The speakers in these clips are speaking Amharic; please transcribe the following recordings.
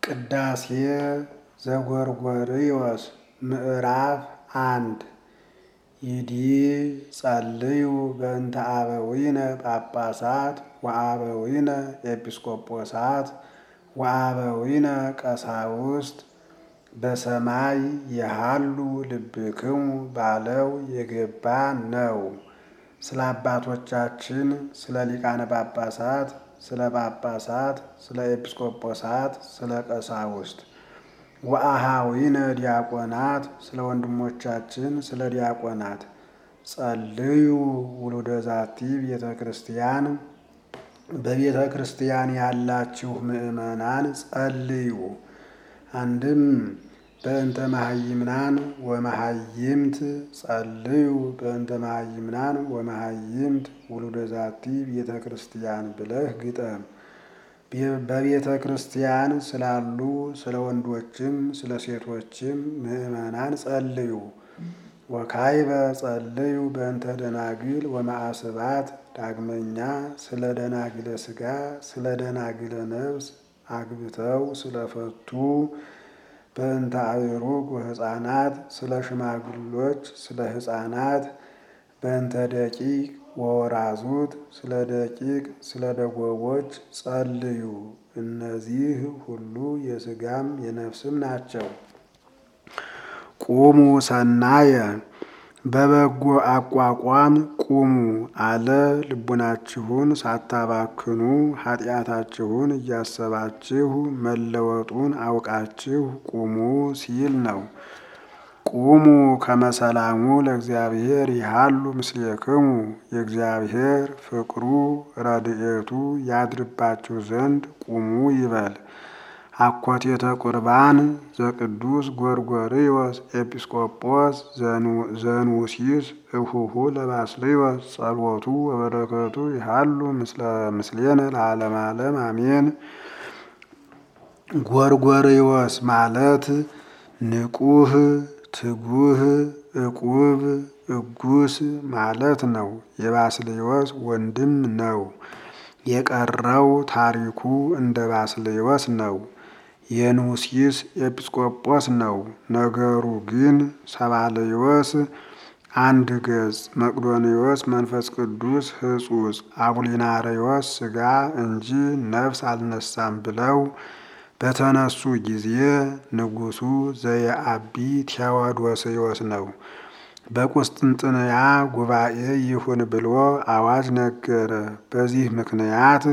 ቅዳሴ ዘጎርጎርዮስ ምዕራፍ አንድ ይዲጸልዩ በእንተ አበዊነ ጳጳሳት ወአበዊነ ኤጲስቆጶሳት ወአበዊነ ቀሳውስት በሰማይ የሃሉ ልብክሙ ባለው የገባ ነው። ስለ አባቶቻችን ስለ ሊቃነ ጳጳሳት፣ ስለ ጳጳሳት፣ ስለ ኤጲስቆጶሳት፣ ስለ ቀሳውስት ወአሃዊነ ዲያቆናት ስለ ወንድሞቻችን ስለ ዲያቆናት ጸልዩ ውሉደ ዛቲ ቤተ ክርስቲያን በቤተ ክርስቲያን ያላችሁ ምእመናን ጸልዩ። አንድም በእንተ መሃይምናን ወመሃይምት ጸልዩ በእንተ መሃይምናን ወመሃይምት ውሉደ ዛቲ ቤተ ክርስቲያን ብለህ ግጠም። በቤተ ክርስቲያን ስላሉ ስለ ወንዶችም ስለ ሴቶችም ምእመናን ጸልዩ። ወካይበ ጸልዩ በእንተ ደናግል ወማዕስባት ዳግመኛ ስለ ደናግለ ሥጋ ስለ ደናግለ ነፍስ አግብተው ስለፈቱ በእንተ አእሩግ ወሕፃናት ስለ ሽማግሎች ስለ ሕፃናት በእንተ ደቂቅ ወወራዙት ስለ ደቂቅ ስለ ደጎቦች ጸልዩ። እነዚህ ሁሉ የሥጋም የነፍስም ናቸው። ቁሙ ሰናየ በበጎ አቋቋም ቁሙ አለ። ልቡናችሁን ሳታባክኑ ኃጢአታችሁን እያሰባችሁ መለወጡን አውቃችሁ ቁሙ ሲል ነው። ቁሙ ከመሰላሙ ለእግዚአብሔር ይሃሉ ምስሌክሙ የእግዚአብሔር ፍቅሩ ረድኤቱ ያድርባችሁ ዘንድ ቁሙ ይበል። አኮቴተ ቁርባን ዘቅዱስ ጎርጎርዮስ ኤጲስቆጶስ ዘኑሲስ እሁሁ ለባስልዮስ ጸሎቱ ወበረከቱ ይሃሉ ምስሌነ ለዓለመ ዓለም አሜን። ጎርጎርዮስ ማለት ንቁህ ትጉህ ዕቁብ እጉስ ማለት ነው። የባስልዮስ ወንድም ነው። የቀረው ታሪኩ እንደ ባስልዮስ ነው። የኑሲስ ኤጲስቆጶስ ነው። ነገሩ ግን ሰባልዮስ አንድ ገጽ፣ መቅዶንዮስ መንፈስ ቅዱስ ሕጹጽ፣ አቡሊናሪዮስ ሥጋ እንጂ ነፍስ አልነሳም ብለው በተነሱ ጊዜ ንጉሡ ዘየአቢ ቴዎዶስዮስ ነው። በቁስጥንጥንያ ጉባኤ ይሁን ብሎ አዋጅ ነገረ። በዚህ ምክንያት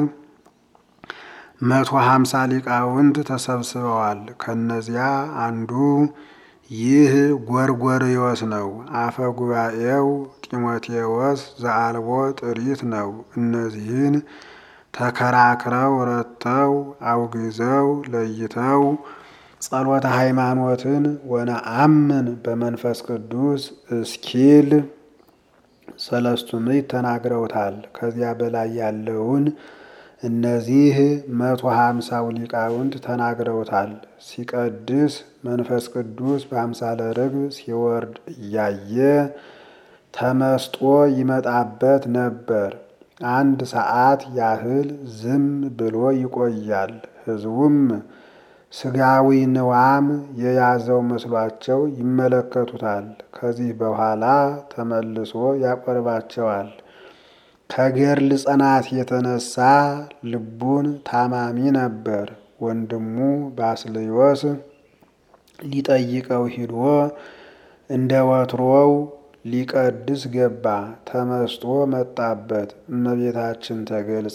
መቶ ሀምሳ ሊቃውንት ተሰብስበዋል። ከነዚያ አንዱ ይህ ጎርጎርዮስ ነው። አፈ ጉባኤው ጢሞቴዎስ ዘአልቦ ጥሪት ነው። እነዚህን ተከራክረው ረተው አውግዘው ለይተው ጸሎተ ሃይማኖትን ወነአምን በመንፈስ ቅዱስ እስኪል ሰለስቱ ምዕት ተናግረውታል። ከዚያ በላይ ያለውን እነዚህ መቶ ሀምሳው ሊቃውንት ተናግረውታል። ሲቀድስ መንፈስ ቅዱስ በአምሳለ ርግብ ሲወርድ እያየ ተመስጦ ይመጣበት ነበር። አንድ ሰዓት ያህል ዝም ብሎ ይቆያል። ሕዝቡም ስጋዊ ንዋም የያዘው መስሏቸው ይመለከቱታል። ከዚህ በኋላ ተመልሶ ያቆርባቸዋል። ከገድል ጽናት የተነሳ ልቡን ታማሚ ነበር። ወንድሙ ባስልዮስ ሊጠይቀው ሂዶ እንደ ወትሮው ሊቀድስ ገባ። ተመስጦ መጣበት። እመቤታችን ተገልጻ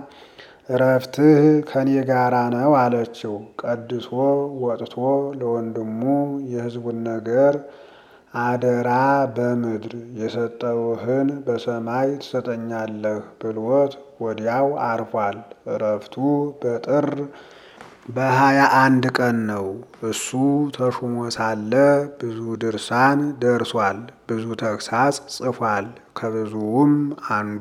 እረፍትህ ከኔ ጋራ ነው አለችው። ቀድሶ ወጥቶ ለወንድሙ የሕዝቡን ነገር አደራ በምድር የሰጠውህን በሰማይ ትሰጠኛለህ ብሎት ወዲያው አርፏል። እረፍቱ በጥር በሀያ አንድ ቀን ነው። እሱ ተሹሞ ሳለ ብዙ ድርሳን ደርሷል። ብዙ ተግሳጽ ጽፏል። ከብዙውም አንዱ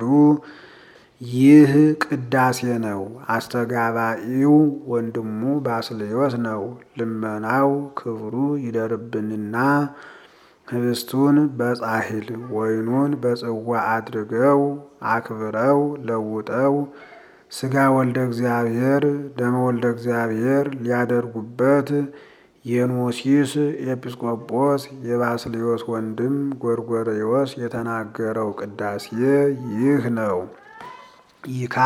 ይህ ቅዳሴ ነው። አስተጋባኢው ወንድሙ ባስልዮስ ነው። ልመናው ክብሩ ይደርብንና ህብስቱን በጻሕል ወይኑን በጽዋ አድርገው አክብረው ለውጠው ሥጋ ወልደ እግዚአብሔር ደመ ወልደ እግዚአብሔር ሊያደርጉበት የኖሲስ ኤጲስቆጶስ የባስልዮስ ወንድም ጎርጎርዮስ የተናገረው ቅዳሴ ይህ ነው። ይካ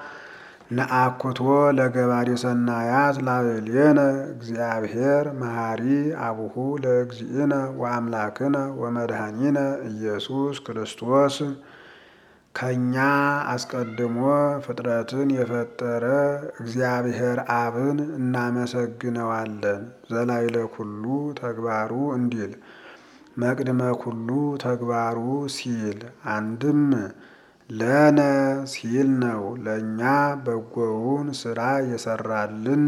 ነአኩቶ ለገባሬ ሰናያት ላዕሌነ እግዚአብሔር መሐሪ አቡሁ ለእግዚእነ ወአምላክነ ወመድኃኒነ ኢየሱስ ክርስቶስ ከእኛ አስቀድሞ ፍጥረትን የፈጠረ እግዚአብሔር አብን እናመሰግነዋለን። ዘላይለ ኩሉ ተግባሩ እንዲል መቅድመ ኩሉ ተግባሩ ሲል አንድም ለነ ሲል ነው። ለእኛ በጎውን ስራ የሰራልን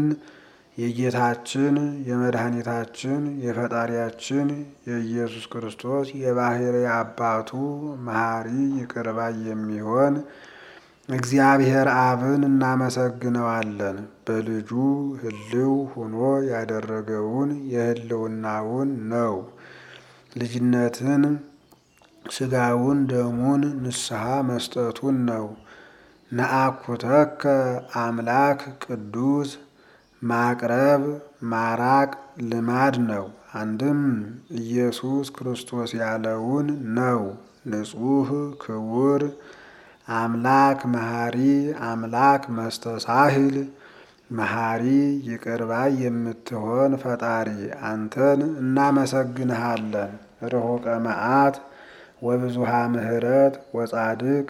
የጌታችን የመድኃኒታችን የፈጣሪያችን የኢየሱስ ክርስቶስ የባሕርይ አባቱ መሐሪ ይቅርባይ የሚሆን እግዚአብሔር አብን እናመሰግነዋለን። በልጁ ሕልው ሆኖ ያደረገውን የሕልውናውን ነው። ልጅነትን ሥጋውን ደሙን ንስሐ መስጠቱን ነው። ነአኩተከ አምላክ ቅዱስ ማቅረብ ማራቅ ልማድ ነው። አንድም ኢየሱስ ክርስቶስ ያለውን ነው። ንጹሕ ክቡር አምላክ መሐሪ አምላክ መስተሳሂል መሐሪ ይቅርባይ የምትሆን ፈጣሪ አንተን እናመሰግንሃለን። ርሑቀ መዓት ወብዙሃ ምሕረት ወጻድቅ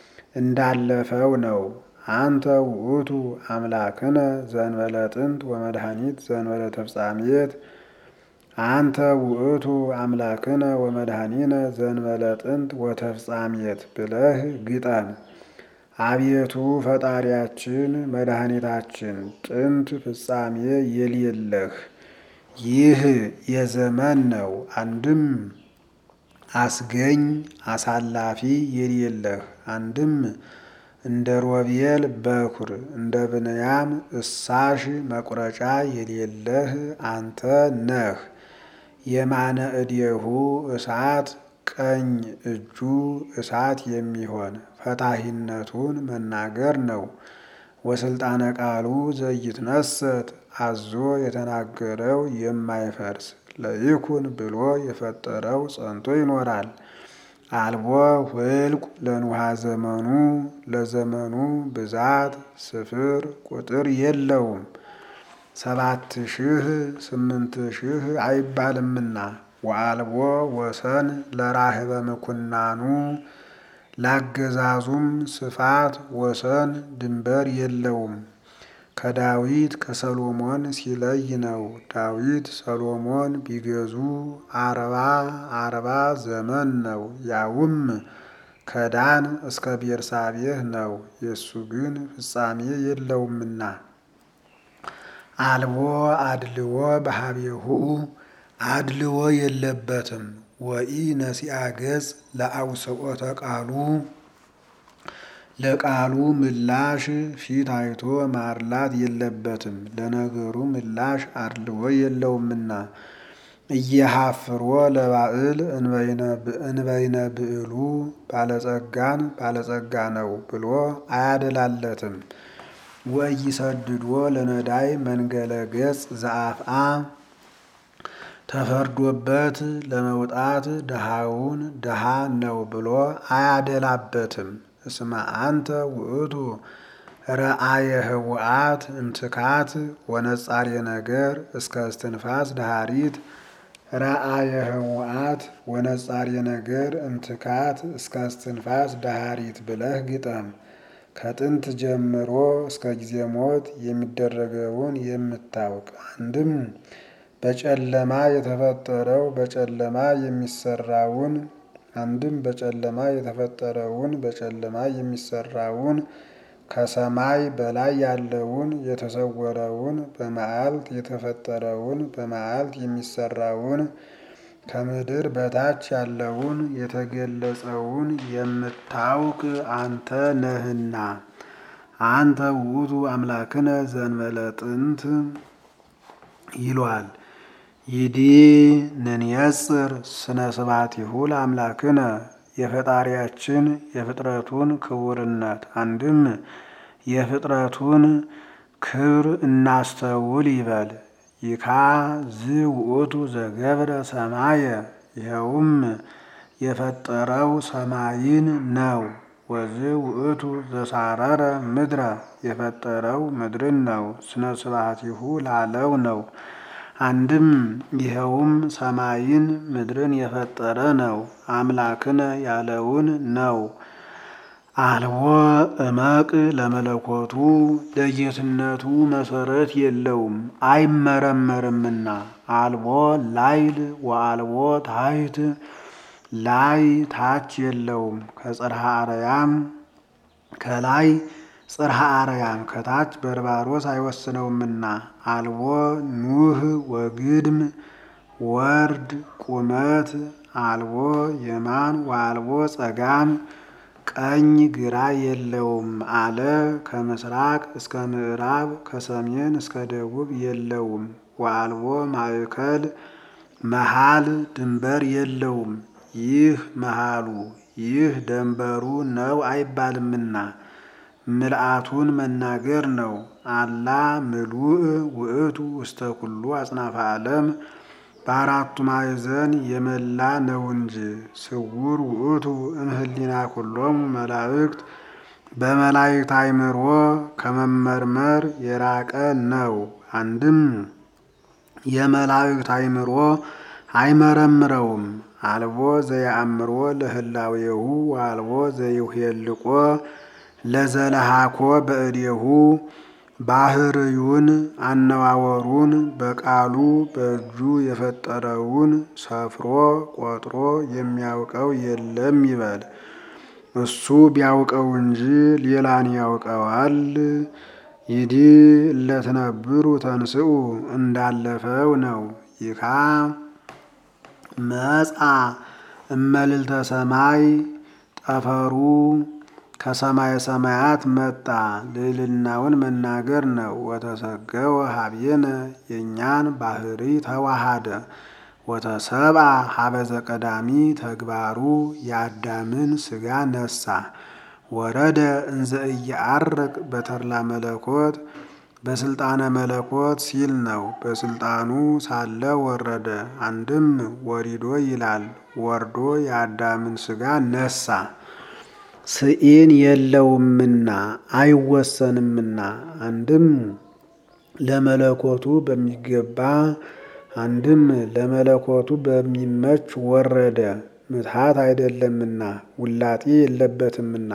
እንዳለፈው ነው። አንተ ውእቱ አምላክነ ዘንበለ ጥንት ወመድኃኒት ዘንበለ ተፍጻሜት አንተ ውእቱ አምላክነ ወመድኃኒነ ዘንበለ ጥንት ወተፍጻሜት ብለህ ግጠም። አቤቱ ፈጣሪያችን መድኃኒታችን ጥንት ፍጻሜ የሌለህ ይህ የዘመን ነው። አንድም አስገኝ አሳላፊ የሌለህ አንድም እንደ ሮቤል በኩር እንደ ብንያም እሳሽ መቁረጫ የሌለህ አንተ ነህ። የማነ እዴሁ እሳት ቀኝ እጁ እሳት የሚሆን ፈታሂነቱን መናገር ነው። ወስልጣነ ቃሉ ዘይትነሰት አዞ የተናገረው የማይፈርስ ለይኩን ብሎ የፈጠረው ጸንቶ ይኖራል። አልቦ ህልቁ ለንውሃ ዘመኑ ለዘመኑ ብዛት ስፍር ቁጥር የለውም። ሰባት ሺህ ስምንት ሺህ አይባልምና ወአልቦ ወሰን ለራህበ ምኩናኑ ላገዛዙም ስፋት ወሰን ድንበር የለውም። ከዳዊት ከሰሎሞን ሲለይ ነው። ዳዊት ሰሎሞን ቢገዙ አርባ አርባ ዘመን ነው። ያውም ከዳን እስከ ቤርሳቤህ ነው። የእሱ ግን ፍጻሜ የለውምና አልቦ አድልዎ በሀቤሁ አድልዎ የለበትም። ወኢ ነሲአ ገጽ ለአውስኦተ ቃሉ ለቃሉ ምላሽ ፊት አይቶ ማርላት የለበትም። ለነገሩ ምላሽ አድልዎ የለውምና እየሀፍሮ ለባዕል እንበይነ ብዕሉ ባለጸጋን ባለጸጋ ነው ብሎ አያደላለትም። ወኢይሰድዶ ለነዳይ መንገለ ገጽ ዘአፍአ ተፈርዶበት ለመውጣት ድሃውን ድሃ ነው ብሎ አያደላበትም። እስመ አንተ ውእቱ ረአየ ህውአት እምትካት ወነጻሬ ነገር እስከ እስትንፋስ ዳሃሪት ረአየ ህውአት ወነጻሬ ነገር እምትካት እስከ እስትንፋስ ዳሃሪት ብለህ ግጠም። ከጥንት ጀምሮ እስከ ጊዜ ሞት የሚደረገውን የምታውቅ አንድም በጨለማ የተፈጠረው በጨለማ የሚሰራውን አንድም በጨለማ የተፈጠረውን በጨለማ የሚሰራውን ከሰማይ በላይ ያለውን የተሰወረውን በመዓልት የተፈጠረውን በመዓልት የሚሰራውን ከምድር በታች ያለውን የተገለጸውን የምታውቅ አንተ ነህና አንተ ውእቱ አምላክነ ዘእንበለ ጥንት ይሏል። ይዲ ንንየጽር ስነ ስብሐቲሁ ለአምላክነ የፈጣሪያችን የፍጥረቱን ክቡርነት አንድም የፍጥረቱን ክብር እናስተውል ይበል። ይካ ዝ ውእቱ ዘገብረ ሰማየ ይኸውም የፈጠረው ሰማይን ነው። ወዝ ውእቱ ዘሳረረ ምድረ የፈጠረው ምድርን ነው። ስነ ስብሐቲሁ ላለው ነው። አንድም ይኸውም ሰማይን ምድርን የፈጠረ ነው። አምላክነ ያለውን ነው። አልቦ እመቅ ለመለኮቱ ለጌትነቱ መሰረት የለውም አይመረመርምና። አልቦ ላይል ወአልቦ ታሕት ላይ ታች የለውም። ከጽርሐ አርያም ከላይ ጽርሐ አርያም ከታች በርባሮስ አይወስነውምና። አልቦ ኑህ ወግድም ወርድ ቁመት አልቦ የማን ወአልቦ ጸጋም ቀኝ ግራ የለውም አለ። ከምስራቅ እስከ ምዕራብ ከሰሜን እስከ ደቡብ የለውም። ወአልቦ ማእከል መሃል ድንበር የለውም። ይህ መሃሉ ይህ ደንበሩ ነው አይባልምና ምልአቱን መናገር ነው። አላ ምሉእ ውእቱ ውስተ ኩሉ አጽናፈ ዓለም በአራቱ ማዕዘን የመላ ነው እንጂ። ስውር ውእቱ እምህሊና ኩሎሙ መላእክት በመላእክት አእምሮ ከመመርመር የራቀ ነው። አንድም የመላእክት አእምሮ አይመረምረውም። አልቦ ዘየአምሮ ለህላዌሁ ወአልቦ ዘይሄልቆ ለዘለሃኮ በእዴሁ ባህርዩን አነዋወሩን በቃሉ በእጁ የፈጠረውን ሰፍሮ ቆጥሮ የሚያውቀው የለም ይበል። እሱ ቢያውቀው እንጂ ሌላን ያውቀዋል። ይዲ እለትነብሩ ተንስኡ እንዳለፈው ነው። ይካ መጻ እመልልተ ሰማይ ጠፈሩ ከሰማየ ሰማያት መጣ ልዕልናውን መናገር ነው። ወተሰገወ ሀቤነ የእኛን ባህሪ ተዋሃደ። ወተሰብአ ሀበዘ ቀዳሚ ተግባሩ የአዳምን ስጋ ነሳ። ወረደ እንዘ እየዐርቅ በተድላ መለኮት በስልጣነ መለኮት ሲል ነው። በስልጣኑ ሳለ ወረደ። አንድም ወሪዶ ይላል። ወርዶ የአዳምን ስጋ ነሳ። ስኢን የለውምና አይወሰንምና። አንድም ለመለኮቱ በሚገባ አንድም ለመለኮቱ በሚመች ወረደ። ምትሃት አይደለምና ውላጤ የለበትምና።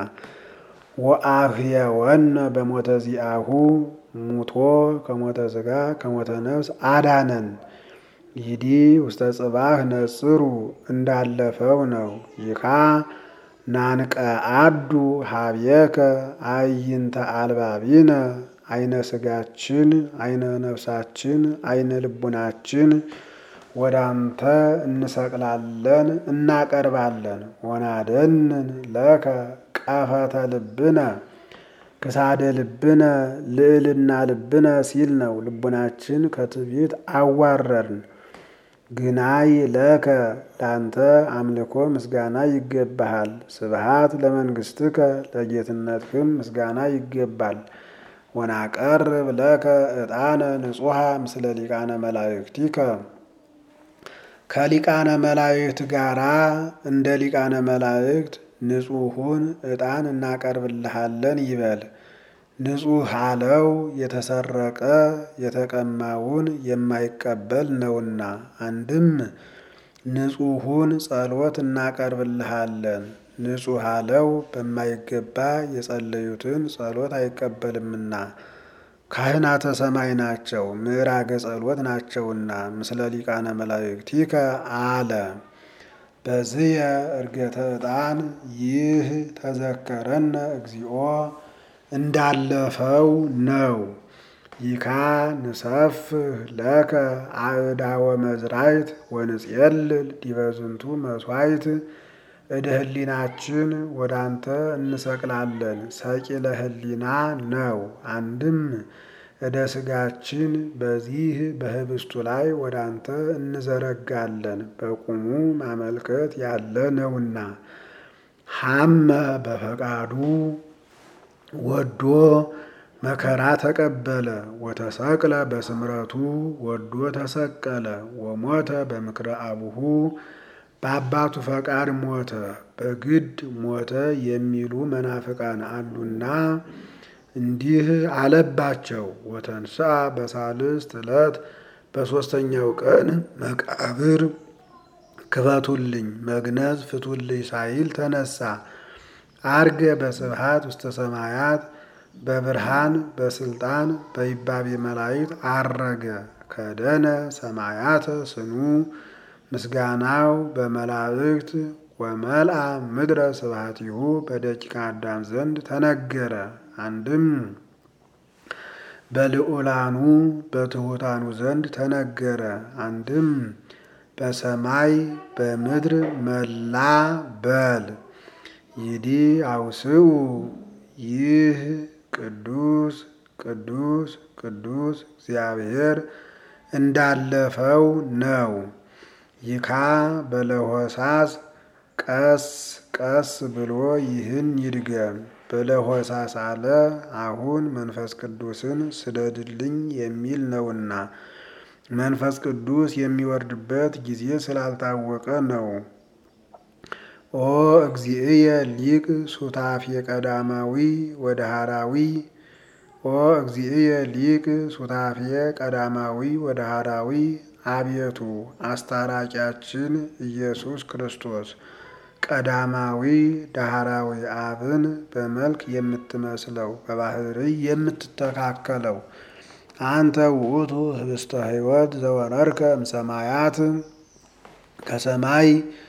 ወአህየወነ በሞተ ዚአሁ ሙቶ ከሞተ ስጋ ከሞተ ነፍስ አዳነን። ይዲ ውስተ ጽባህ ነጽሩ እንዳለፈው ነው። ይካ ናንቀ አዱ ሀብየከ አይንተ አልባቢነ አይነ ስጋችን አይነ ነፍሳችን አይነ ልቡናችን ወደ አንተ እንሰቅላለን እናቀርባለን። ወናደንን ለከ ቀፈተ ልብነ ክሳደ ልብነ ልዕልና ልብነ ሲል ነው። ልቡናችን ከትዕቢት አዋረርን። ግናይ ለከ ላንተ አምልኮ ምስጋና ይገባሃል። ስብሃት ለመንግስትከ ለጌትነትህም ምስጋና ይገባል። ወናቀርብ ለከ ዕጣነ ንጹሐ ምስለ ሊቃነ መላእክቲከ ከሊቃነ መላእክት ጋራ እንደ ሊቃነ መላእክት ንጹሑን ዕጣን እናቀርብልሃለን ይበል። ንጹሕ አለው የተሰረቀ የተቀማውን የማይቀበል ነውና። አንድም ንጹሑን ጸሎት እናቀርብልሃለን። ንጹሕ አለው በማይገባ የጸለዩትን ጸሎት አይቀበልምና። ካህናተ ሰማይ ናቸው፣ ምዕራገ ጸሎት ናቸውና። ምስለ ሊቃነ መላእክቲከ አለ። በዝየ እርገተ ዕጣን ይህ ተዘከረነ እግዚኦ እንዳለፈው ነው። ይካ ንሰፍህ ለከ አእዳወ መዝራይት ወንጽየልል ዲበ ዝንቱ መስዋዕት እደ ህሊናችን ወደ አንተ እንሰቅላለን። ሰቂለ ህሊና ነው። አንድም እደ ስጋችን በዚህ በህብስቱ ላይ ወደ አንተ እንዘረጋለን። በቁሙ ማመልከት ያለ ነውና ሐመ በፈቃዱ ወዶ መከራ ተቀበለ። ወተሰቅለ በስምረቱ ወዶ ተሰቀለ። ወሞተ በምክረ አቡሁ በአባቱ ፈቃድ ሞተ። በግድ ሞተ የሚሉ መናፍቃን አሉና እንዲህ አለባቸው። ወተንሥአ በሳልስት ዕለት በሦስተኛው ቀን መቃብር ክፈቱልኝ መግነዝ ፍቱልኝ ሳይል ተነሳ። አርገ በስብሃት ውስተ ሰማያት በብርሃን በስልጣን በይባቤ መላእክት አረገ። ከደነ ሰማያተ ስኑ ምስጋናው በመላእክት ወመልአ ምድረ ስብሐቲሁ በደቂቀ አዳም ዘንድ ተነገረ። አንድም በልዑላኑ በትሑታኑ ዘንድ ተነገረ። አንድም በሰማይ በምድር መላ በል ይዲ አውስኡ ይህ ቅዱስ ቅዱስ ቅዱስ እግዚአብሔር እንዳለፈው ነው። ይካ በለሆሳስ ቀስ ቀስ ብሎ ይህን ይድገም። በለሆሳስ አለ አሁን መንፈስ ቅዱስን ስደድልኝ የሚል ነውና መንፈስ ቅዱስ የሚወርድበት ጊዜ ስላልታወቀ ነው። ኦ እግዚእየ ሊቅ ሱታፌ ቀዳማዊ ወደሃራዊ ኦ እግዚእየ ሊቅ ሱታፌ ቀዳማዊ ወደሃራዊ አቤቱ አስታራቂያችን ኢየሱስ ክርስቶስ ቀዳማዊ ዳህራዊ አብን በመልክ የምትመስለው በባህርይ የምትተካከለው አንተ ውእቱ ህብስተ ሕይወት ዘወረድከ እምሰማያት ከሰማይ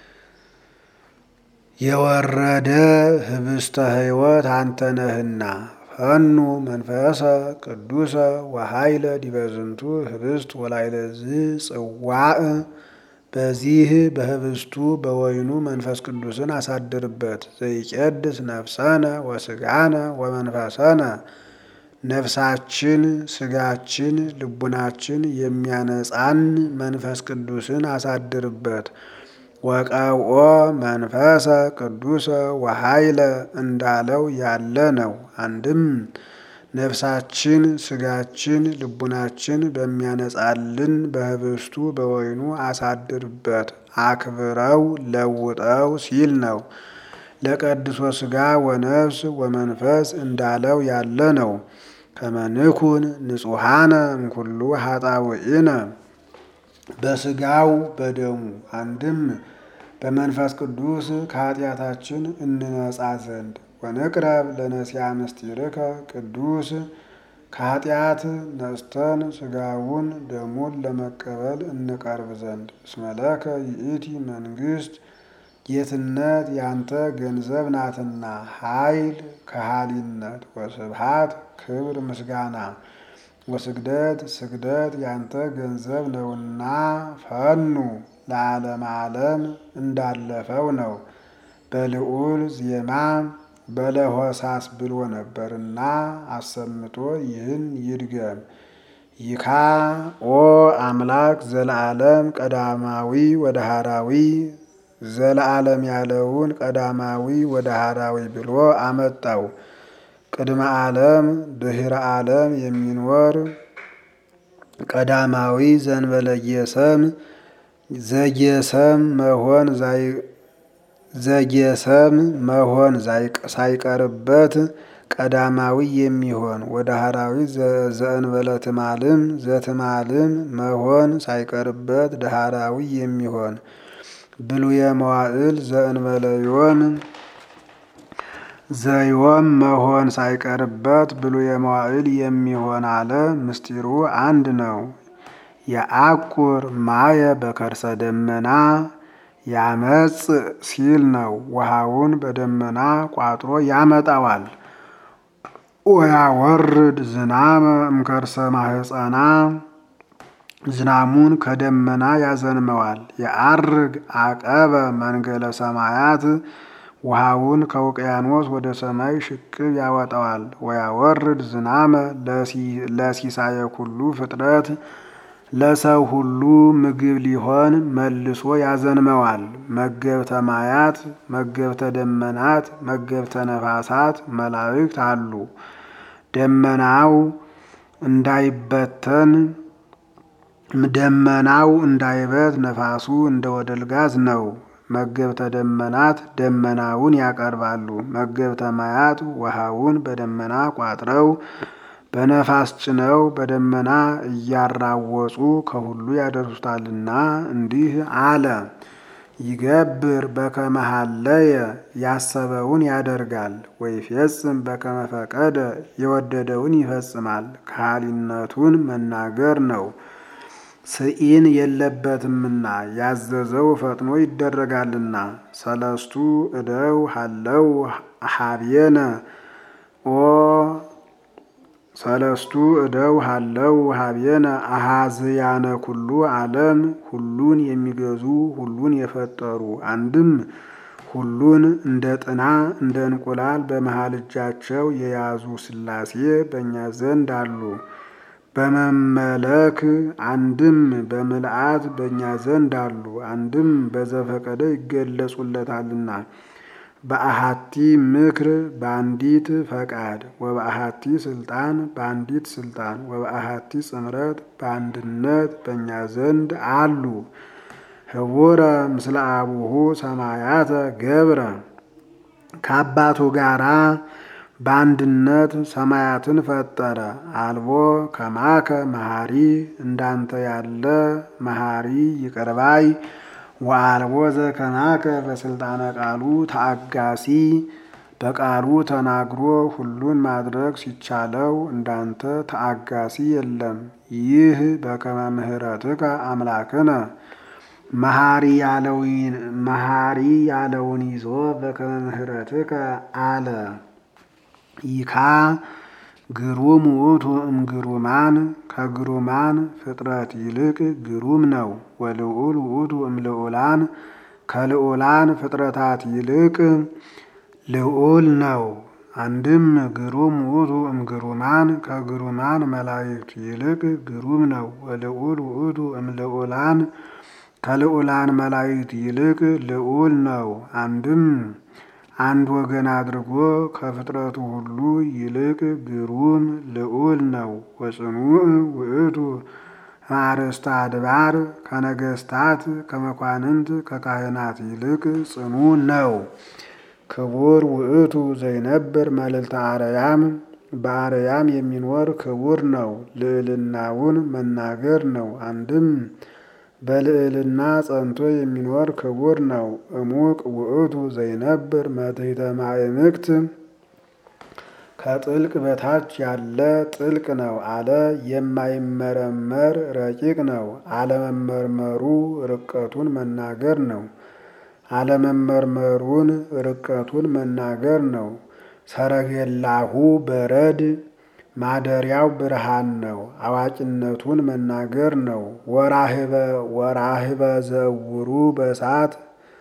የወረደ ህብስተ ሕይወት አንተ ነህና ፈኑ መንፈሰ ቅዱሰ ወኃይለ ዲበ ዝንቱ ህብስት ወላይለ ጽዋዕ በዚህ በህብስቱ በወይኑ መንፈስ ቅዱስን አሳድርበት። ዘይቄድስ ነፍሰነ ወስጋነ ወመንፈሰነ ነፍሳችን፣ ስጋችን፣ ልቡናችን የሚያነጻን መንፈስ ቅዱስን አሳድርበት። ወቀብኦ መንፈሰ ቅዱሰ ወኃይለ እንዳለው ያለ ነው። አንድም ነፍሳችን፣ ስጋችን፣ ልቡናችን በሚያነጻልን በህብስቱ በወይኑ አሳድርበት፣ አክብረው ለውጠው ሲል ነው። ለቀድሶ ስጋ ወነፍስ ወመንፈስ እንዳለው ያለ ነው። ከመንኩን ንጹሐነ እምኩሉ ኃጣውኢነ በስጋው በደሙ አንድም በመንፈስ ቅዱስ ከኃጢአታችን እንነጻ ዘንድ ወንቅረብ ለነሲያ ምስጢርከ ቅዱስ ከኃጢአት ነጽተን ስጋውን ደሙን ለመቀበል እንቀርብ ዘንድ እስመለከ ይእቲ መንግስት ጌትነት ያንተ ገንዘብ ናትና ኃይል ከሃሊነት ወስብሃት ክብር ምስጋና ወስግደት ስግደት ያንተ ገንዘብ ነውና ፈኑ ለዓለም ዓለም እንዳለፈው ነው። በልዑል ዜማ በለሆሳስ ብሎ ነበርና አሰምቶ ይህን ይድገም። ይካ ኦ አምላክ ዘለዓለም ቀዳማዊ ወደ ሃራዊ ዘለዓለም ያለውን ቀዳማዊ ወደ ሃራዊ ብሎ አመጣው። ቅድመ ዓለም ድህረ ዓለም የሚኖር ቀዳማዊ ዘንበለየሰም ዘጌሰም መሆን ዘጌሰም መሆን ሳይቀርበት ቀዳማዊ የሚሆን ወደ ሃራዊ ዘእንበለ ትማልም ዘትማልም መሆን ሳይቀርበት ዳህራዊ የሚሆን ብሉየ መዋዕል ዘእንበለ ዮም ዘዮም መሆን ሳይቀርበት ብሉየ መዋዕል የሚሆን አለ። ምስጢሩ አንድ ነው። የአቁር ማየ በከርሰ ደመና ያመጽ ሲል ነው። ውሃውን በደመና ቋጥሮ ያመጣዋል። ወያወርድ ዝናመ እምከርሰ ማህፀና ዝናሙን ከደመና ያዘንመዋል። የአርግ አቀበ መንገለ ሰማያት ውሃውን ከውቅያኖስ ወደ ሰማይ ሽቅብ ያወጣዋል። ወያወርድ ዝናመ ለሲሳየ ኩሉ ፍጥረት ለሰው ሁሉ ምግብ ሊሆን መልሶ ያዘንመዋል። መገብተ ማያት፣ መገብተ ደመናት፣ መገብተ ነፋሳት መላእክት አሉ። ደመናው እንዳይበተን ደመናው እንዳይበት ነፋሱ እንደ ወደልጋዝ ነው። መገብተ ደመናት ደመናውን ያቀርባሉ። መገብተ ማያት ውሃውን በደመና ቋጥረው በነፋስ ጭነው በደመና እያራወጹ ከሁሉ ያደርሱታልና እንዲህ አለ። ይገብር በከመ ሀለየ ያሰበውን ያደርጋል። ወይፌጽም በከመ ፈቀደ የወደደውን ይፈጽማል። ከሃሊነቱን መናገር ነው። ስኢን የለበትምና ያዘዘው ፈጥኖ ይደረጋልና። ሰለስቱ እደው ሀለው ሀብየነ ኦ ሰለስቱ እደው ሀለው ሀብየነ አሃዝያነ ኩሉ ዓለም ሁሉን የሚገዙ ሁሉን የፈጠሩ አንድም ሁሉን እንደ ጥና እንደ እንቁላል በመሃል እጃቸው የያዙ ሥላሴ በእኛ ዘንድ አሉ። በመመለክ አንድም በምልአት በእኛ ዘንድ አሉ። አንድም በዘፈቀደ ይገለጹለታልና በአሃቲ ምክር በአንዲት ፈቃድ ወበአሃቲ ስልጣን በአንዲት ስልጣን ወበአሃቲ ጽምረት በአንድነት በእኛ ዘንድ አሉ። ህቡረ ምስለ አቡሁ ሰማያተ ገብረ ከአባቱ ጋራ በአንድነት ሰማያትን ፈጠረ። አልቦ ከማከ መሐሪ እንዳንተ ያለ መሐሪ ይቅርባይ ወአልቦ ዘከማከ በስልጣነ ቃሉ ተአጋሲ በቃሉ ተናግሮ ሁሉን ማድረግ ሲቻለው እንዳንተ ተአጋሲ የለም። ይህ በከመ ምሕረትከ አምላክነ መሐሪ ያለውን ይዞ በከመ ምሕረትከ አለ። ይካ ግሩም ውእቱ እምግሩማን ከግሩማን ፍጥረት ይልቅ ግሩም ነው። ወልዑል ውእቱ እምልዑላን ከልዑላን ፍጥረታት ይልቅ ልዑል ነው። አንድም ግሩም ውእቱ እምግሩማን ከግሩማን መላእክት ይልቅ ግሩም ነው። ወልዑል ውእቱ እምልዑላን ከልዑላን መላእክት ይልቅ ልዑል ነው። አንድም አንድ ወገን አድርጎ ከፍጥረቱ ሁሉ ይልቅ ግሩም ልዑል ነው። ወጽኑዕ ውእቱ አርእስተ አድባር ከነገስታት ከመኳንንት ከካህናት ይልቅ ጽኑ ነው። ክቡር ውእቱ ዘይነብር መልዕልተ አርያም በአርያም የሚኖር ክቡር ነው። ልዕልናውን መናገር ነው። አንድም በልዕልና ጸንቶ የሚኖር ክቡር ነው። እሙቅ ውእቱ ዘይነብር መትሕተ ማዕምቅት ከጥልቅ በታች ያለ ጥልቅ ነው አለ። የማይመረመር ረቂቅ ነው። አለመመርመሩ ርቀቱን መናገር ነው። አለመመርመሩን ርቀቱን መናገር ነው። ሰረገላሁ በረድ ማደሪያው ብርሃን ነው። አዋቂነቱን መናገር ነው። ወራህበ ዘውሩ በእሳት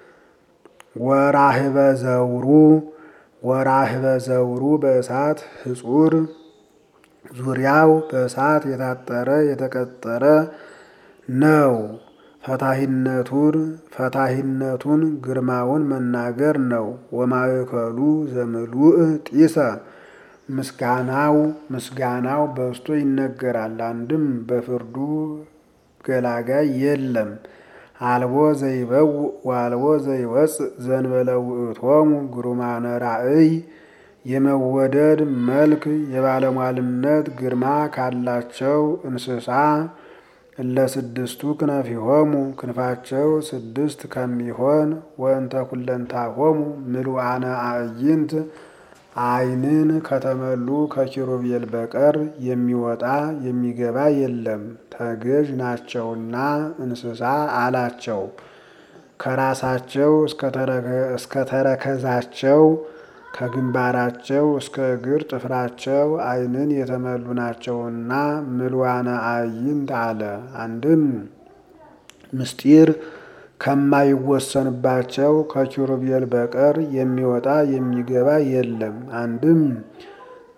ወራህበ ዘውሩ ወራህበ ዘውሩ በእሳት ህጹር ዙሪያው በእሳት የታጠረ የተቀጠረ ነው። ፈታሂነቱን ፈታሂነቱን ግርማውን መናገር ነው። ወማእከሉ ዘምሉእ ጢሰ ምስጋናው ምስጋናው በዝቶ ይነገራል። አንድም በፍርዱ ገላጋይ የለም። አልቦ ዘይበው ወአልቦ ዘይወፅእ ዘንበለ ውእቶሙ ግሩማነ ራእይ የመወደድ መልክ የባለሟልነት ግርማ ካላቸው እንስሳ እለ ስድስቱ ክነፊሆሙ ክንፋቸው ስድስት ከሚሆን ወእንተ ኩለንታሆሙ ምሉአነ አዕይንት ዓይንን ከተመሉ ከኪሩቤል በቀር የሚወጣ የሚገባ የለም። ተገዥ ናቸውና እንስሳ አላቸው። ከራሳቸው እስከ ተረከዛቸው ከግንባራቸው እስከ እግር ጥፍራቸው ዓይንን የተመሉ ናቸውና ምሉአነ አዕይንት አለ። አንድም ምስጢር ከማይወሰንባቸው ከኪሩቤል በቀር የሚወጣ የሚገባ የለም። አንድም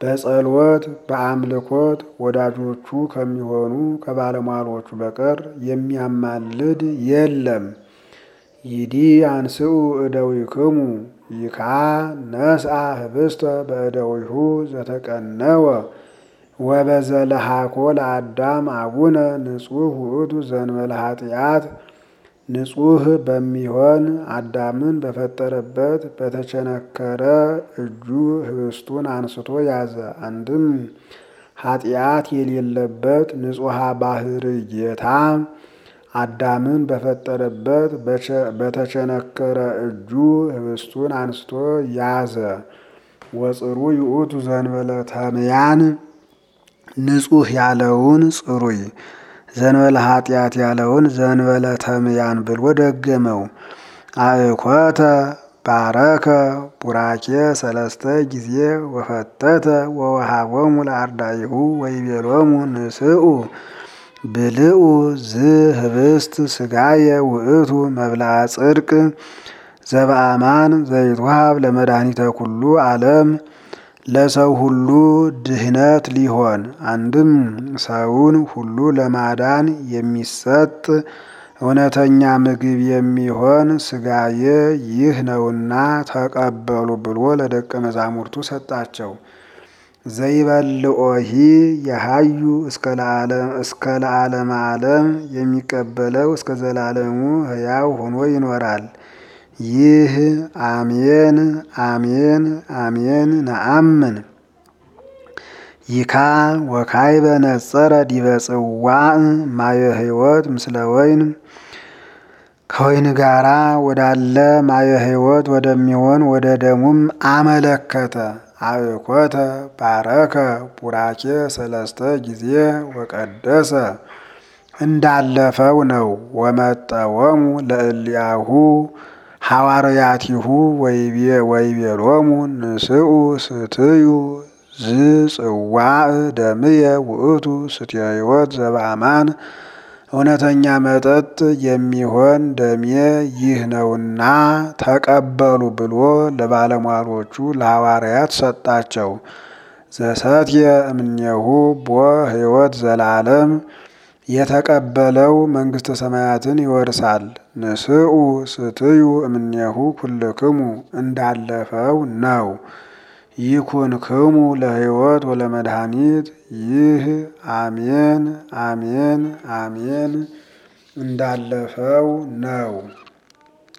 በጸሎት በአምልኮት ወዳጆቹ ከሚሆኑ ከባለሟሎቹ በቀር የሚያማልድ የለም። ይዲ አንስኡ እደዊክሙ ይካ ነስአ ህብስተ በእደዊሁ ዘተቀነወ ወበዘለሃኮ ለአዳም አቡነ ንጹሕ ውእቱ ዘንበለ ኃጢአት ንጹሕ በሚሆን አዳምን በፈጠረበት በተቸነከረ እጁ ህብስቱን አንስቶ ያዘ። አንድም ኃጢአት የሌለበት ንጹሐ ባህር ጌታ አዳምን በፈጠረበት በተቸነከረ እጁ ህብስቱን አንስቶ ያዘ። ወጽሩ ይኡቱ ዘንበለ ተምያን ንጹሕ ያለውን ጽሩይ ዘንበለ ኃጢአት ያለውን ዘንበለ ተምያን ብሎ ደገመው። አእኮተ ባረከ ቡራኬ ሰለስተ ጊዜ ወፈተተ ወወሃቦሙ ለአርዳኢሁ ወይቤሎሙ ንስኡ ብልኡ ዝህብስት ስጋየ ውእቱ መብልዐ ጽድቅ ዘበአማን ዘይትወሃብ ለመድኃኒተ ኩሉ ዓለም ለሰው ሁሉ ድህነት ሊሆን አንድም ሰውን ሁሉ ለማዳን የሚሰጥ እውነተኛ ምግብ የሚሆን ስጋዬ ይህ ነውና ተቀበሉ ብሎ ለደቀ መዛሙርቱ ሰጣቸው። ዘይበልኦሂ የሃዩ እስከ ለዓለመ ዓለም የሚቀበለው እስከ ዘላለሙ ሕያው ሆኖ ይኖራል። ይህ አሜን አሜን አሜን ነአምን። ይካ ወካይበ ነጸረ ዲበ ጽዋዕ ማየ ሕይወት ምስለ ወይን ከወይን ጋራ ወዳለ ማየ ሕይወት ወደሚሆን ወደ ደሙም አመለከተ። አብኮተ ባረከ ቡራኬ ሰለስተ ጊዜ ወቀደሰ እንዳለፈው ነው። ወመጠወሙ ለእሊያሁ ሐዋርያቲሁ ወይቤሎሙ ንስኡ ስትዩ ዝጽዋዕ ደምየ ውእቱ ስትየ ሕይወት ዘበአማን እውነተኛ መጠጥ የሚሆን ደሜ ይህ ነውና ተቀበሉ ብሎ ለባለሟሎቹ ለሐዋርያት ሰጣቸው። ዘሰትየ እምኔሁ ቦ ሕይወት ዘላለም የተቀበለው መንግሥተ ሰማያትን ይወርሳል። ንስኡ ስትዩ እምኔሁ ኩልክሙ እንዳለፈው ነው። ይኩንክሙ ለሕይወት ወለመድኃኒት ይህ አሜን አሜን አሜን እንዳለፈው ነው።